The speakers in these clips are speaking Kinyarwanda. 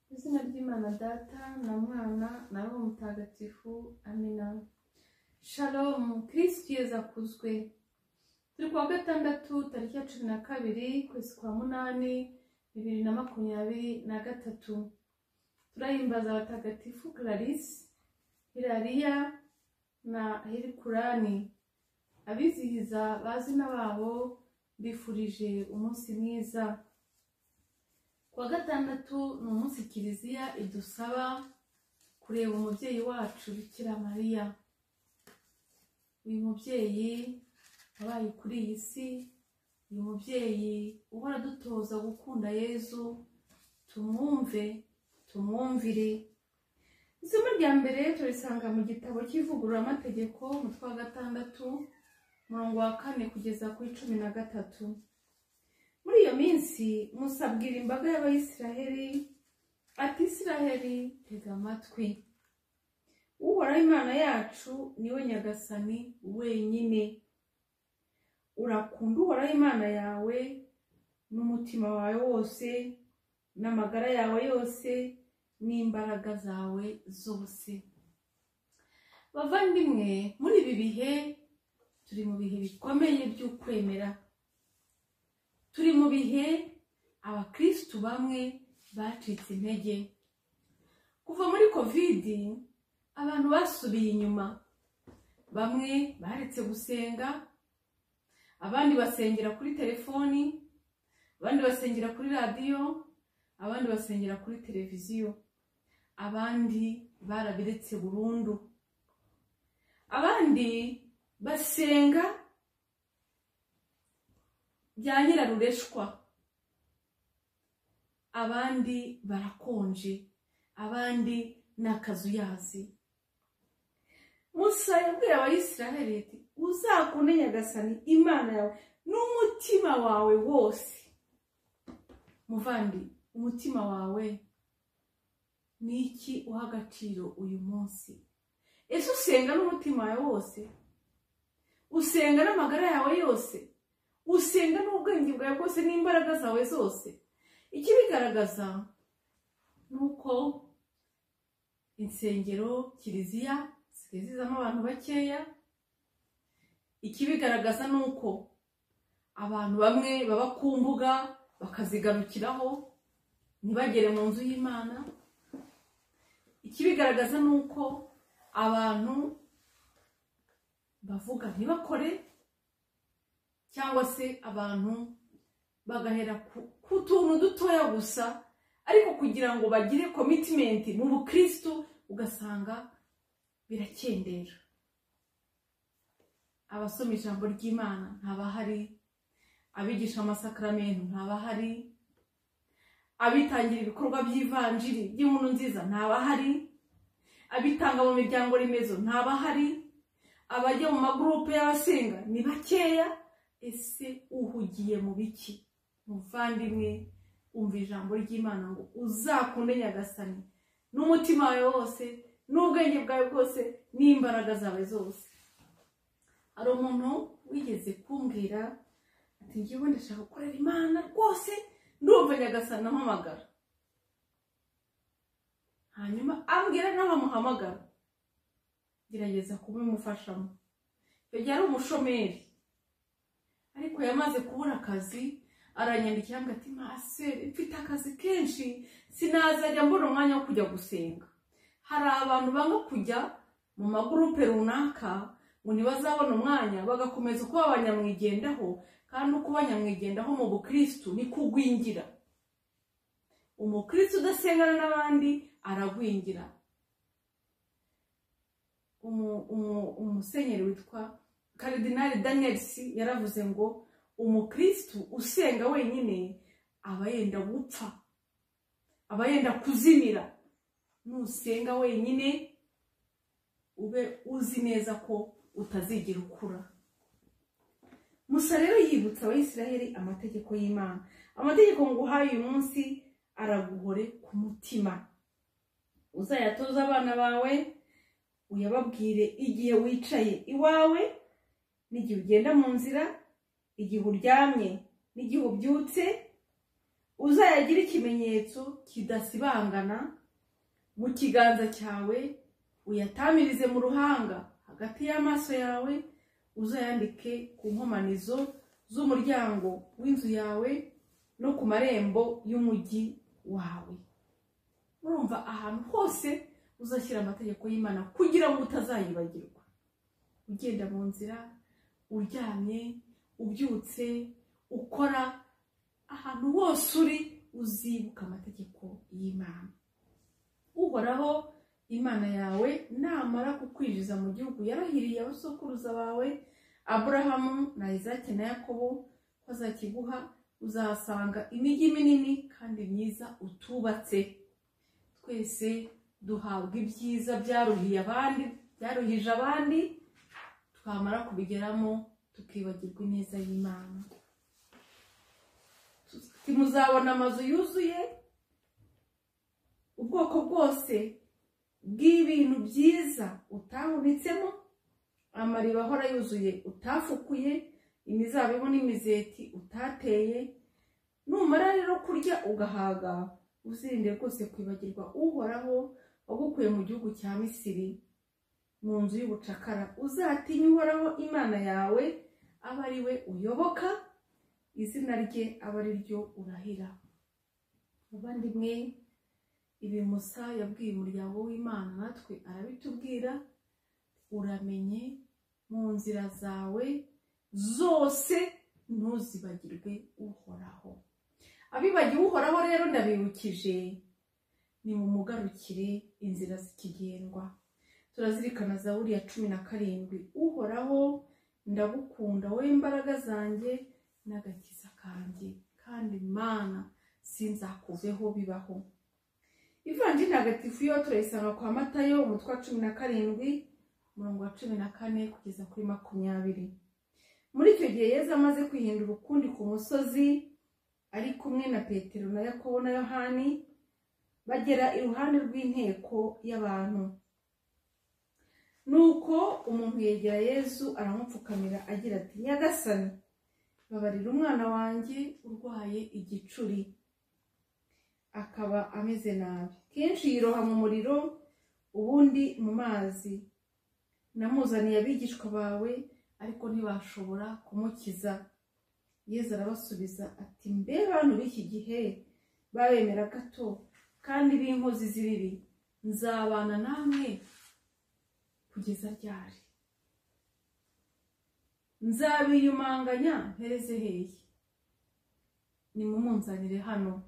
izina ry'imana data na mwana na roho mutagatifu amina shalomu kirisitu yezu akuzwe turi kuwa gatandatu tariki ya cumi na kabiri kwezi kwa munani bibiri na makumyabiri na gatatu turahimbaza abatagatifu clarisse hilariya na herikurani abizihiza bazina babo bifurije umunsi mwiza kuwa gatandatu ni umunsi kiliziya idusaba kureba umubyeyi wacu bikira mariya uyu mubyeyi wabaye kuri iyi si uyu mubyeyi uhora adutoza gukunda yezu tumwumve tumwumvire isomo rya mbere turisanga mu gitabo cy'ivugururamategeko umutwe wa gatandatu umurongo wa kane kugeza kuri cumi na gatatu muri iyo minsi musa abwira imbaga y'abayisiraheli ati isiraheli tega amatwi uhoraho imana yacu niwe nyagasani wenyine urakunda uhoraho imana yawe n'umutima wawe wose n'amagara yawe yose n'imbaraga zawe zose bavandimwe muri ibi bihe turi mu bihe bikomeye by'ukwemera turi mu bihe abakirisitu bamwe bacitse intege kuva muri kovidi abantu basubiye inyuma bamwe baretse gusenga abandi basengera kuri telefoni abandi basengera kuri radiyo abandi basengera kuri televiziyo abandi barabiretse burundu abandi basenga bya nyirarureshwa abandi barakonje abandi ni akazuyazi musa yabwira abayisiraheli ati uzakunde nyagasani imana yawe n'umutima wawe wose muvandi umutima wawe ni iki uha agaciro uyu munsi ese usenga n'umutima wawe wose usenga n'amagara yawe yose usenga n'ubwenge bwawe bwose n'imbaraga zawe zose ikibigaragaza ni uko insengero kiliziya zisigaye zizamo abantu bakeya ikibigaragaza ni uko abantu bamwe baba ku mbuga bakazigarukiraho ntibagere mu nzu y'imana ikibigaragaza ni uko abantu bavuga ntibakore cyangwa se abantu bagahera ku tuntu dutoya gusa ariko kugira ngo bagire komitimenti mu bukirisitu ugasanga birakendera abasoma ijambo ry'imana ntabahari abigisha amasakaramentu ntabahari abitangira ibikorwa by'ivanjiri by'inkuru nziza ntabahari abitanga mu miryango remezo ntabahari abajya mu magurupe y'abasenga ni bakeya ese uhugiye mu biki muvandimwe umva ijambo ry'imana ngo uzakunde nyagasani n'umutima wawe wose n'ubwenge bwawe bwose n'imbaraga zawe zose hari umuntu wigeze kumbwira ati ngewe ndashaka gukorera imana rwose ndumva nyagasani ampamagara hanyuma ambwira nawe amuhamagara gerageza kubimufashamo icyo gihe ari umushomeri ariko yamaze kubura akazi aranyandikira ngo ati masere mfite akazi kenshi sinazajya mbona umwanya wo kujya gusenga hari abantu banga kujya mu magurupe runaka ngo ntibazabona umwanya bagakomeza kuba abanyamwigendaho kandi no kuba nyamwigendaho mu bukirisitu ni kugwingira umukirisitu udasengana n'abandi aragwingira umusenyeri witwa karidinari daniyelisi yaravuze ngo umukirisitu usenga wenyine aba yenda gupfa aba yenda kuzimira nusenga wenyine ube uzi neza ko utazigera ukura musa rero yibutsa abayisiraheli amategeko y'imana amategeko nguhaye uyu munsi araguhore ku mutima uzayatoza abana bawe uyababwire igihe wicaye iwawe n'igihe ugenda mu nzira igihe uryamye n'igihe ubyutse uzayagira ikimenyetso kidasibangana mu kiganza cyawe uyatamirize mu ruhanga hagati y'amaso yawe uzayandike ku nkomanizo z'umuryango w'inzu yawe no ku marembo y'umujyi wawe urumva ahantu hose uzashyira amategeko y'imana kugira ngo utazayibagirwa ugenda mu nzira uryamye ubyutse ukora ahantu hose uri uzibuka amategeko y'imana uhoraho imana yawe namara kukwinjiza mu gihugu yarahiriye abasokuruza bawe aburahamu na izaki na yakobo ko azakiguha uzahasanga imijyi minini kandi myiza utubatse twese duhabwa ibyiza byaruhiye abandi byaruhije abandi twamara kubigeramo tukibagirwa ineza y'imana muzabona amazu yuzuye ubwoko bwose bw'ibintu byiza utahunitsemo amariba ahora yuzuye utafukuye imizabibu n'imizeti utateye numara rero kurya ugahaga uzirinde rwose kwibagirwa uhoraho wagukuye mu gihugu cya misiri mu nzu y'ubucakara uzatinye uhoraho imana yawe abe ari we uyoboka izina rye aba ari ryo urahira abandimwe ibi musa yabwiye umuryango w'imana natwe arabitubwira uramenye mu nzira zawe zose ntuzibagirwe uhoraho abibagiwe uhoraho rero ndabibukije ni mu mugarukire inzira zikigendwa turazirikana za buriya cumi na karindwi uhoraho ndagukunda wowe imbaraga zanjye n'agakiza kanjye kandi mana sinzakuveho bibaho ivanjiri ntagatifu yo turayisanga kwa matayo umutwe wa cumi na karindwi umurongo wa cumi na kane kugeza kuri makumyabiri muri icyo gihe yezu amaze kwihindura ukundi ku musozi ari kumwe na petero na yakobo na yohani bagera iruhande rw'inteko y'abantu nuko umuntu yegera yezu aramupfukamira agira ati nyagasani babarira umwana wanjye urwaye igicuri akaba ameze nabi kenshi yiroha mu muriro ubundi mu mazi namuzaniye abigishwa bawe ariko ntibashobora kumukiza yezu arabasubiza ati mbe bantu b'iki gihe babemera gato kandi b'inkozi z'ibibi nzabana namwe kugeza ryari nzabiyumanganya mpereze hehe nimumunzanire hano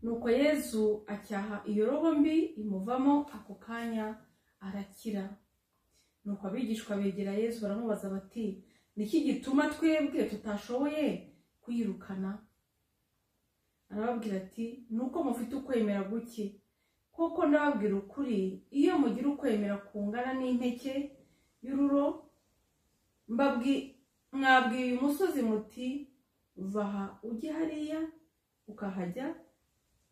nuko yezu acyaha iyo robo mbi imuvamo ako kanya arakira nuko abigishwa begera yezu baramubaza bati niki gituma twebwe tutashoboye kuyirukana arababwira ati nuko mufite ukwemera guke kuko ndababwira ukuri iyo mugira ukwemera kungana n'impeke y'ururo mwabwiye uyu musozi muti vaha ujye hariya ukahajya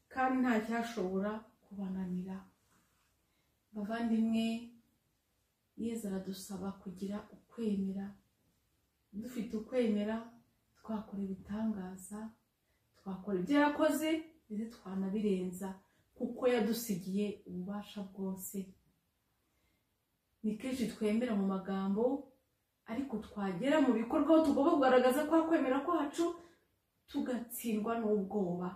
kandi nta cyashobora kubananira bavandimwe yeza aradusaba kugira ukwemera dufite ukwemera twakora ibitangaza twakora ibyo yakoze ndetse twanabirenza kuko yadusigiye ububasha bwose ni kenshi twemera mu magambo ariko twagera mu bikorwa aho tugomba kugaragaza ko kwemera kwacu tugatsindwa n'ubwoba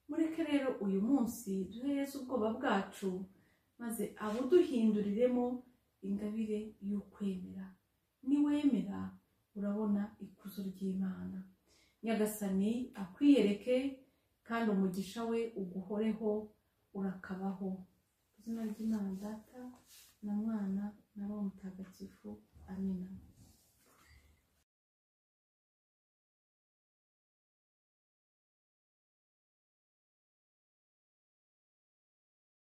mureke rero uyu munsi duhereze ubwoba bwacu maze abuduhinduriremo ingabire y'ukwemera niwemera urabona ikuzo ry'imana nyagasani akwiyereke kandi umugisha we uguhoreho urakabaho izina ry'imana data na mwana na wo mutagatifu amina